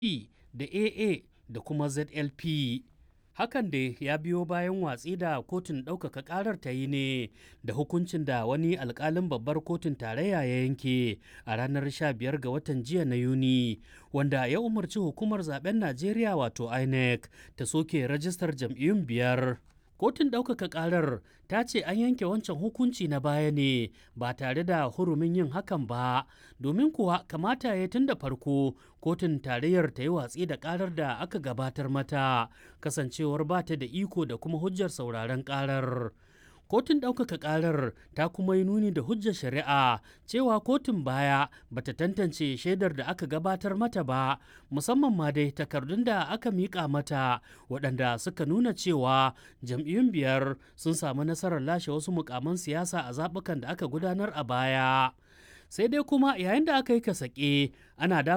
E da AA da kuma ZLP. Hakan da ya biyo bayan watsi da kotun ɗaukaka ƙarar ta yi ne da hukuncin da wani alƙalin babbar kotun tarayya ya yanke a ranar 15 ga watan jiya na Yuni, wanda ya umarci hukumar zaben Najeriya wato INEC ta soke rajistar jam'iyyun biyar. Kotun ɗaukaka ƙarar ta ce an yanke wancan hukunci na baya ne ba tare da hurumin yin hakan ba, domin kuwa kamata ya tun da farko kotun tarayyar ta yi watsi da ƙarar da aka gabatar mata, kasancewar ba ta da iko da kuma hujjar sauraron ƙarar. Kotun ɗaukaka ƙarar ta kuma yi nuni da hujjar shari'a cewa kotun baya bata tantance shaidar da aka gabatar mata ba, musamman ma dai takardun da aka miƙa mata waɗanda suka nuna cewa jam'iyyun biyar sun samu nasarar lashe wasu mukaman siyasa a zaɓukan da aka gudanar a baya. Sai dai kuma yayin da aka yi kasake ana